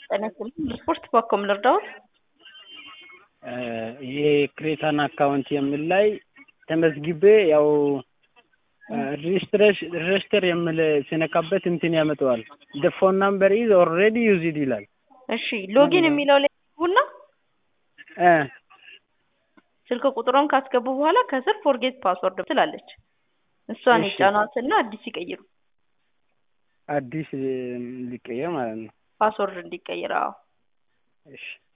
ጤና ይስጥልኝ ስፖርት በኮም ልርዳዎት? ይሄ ክሬታን አካውንት የሚል ላይ ተመዝግቤ ያው ሬጅስተር የሚል ሲነካበት እንትን ያመጣዋል። ደ ፎን ናምበር ኢዝ ኦልሬዲ ዩዝድ ይላል። እሺ ሎጊን የሚለው ላይ ቡና እ ስልክ ቁጥሮን ካስገቡ በኋላ ከስር ፎርጌት ፓስወርድ ትላለች። እሷን እሺ። ይጫኗትና አዲስ ይቀይሩ። አዲስ ሊቀየር ማለት ነው። ፓስወርድ እንዲቀይር። አዎ እሺ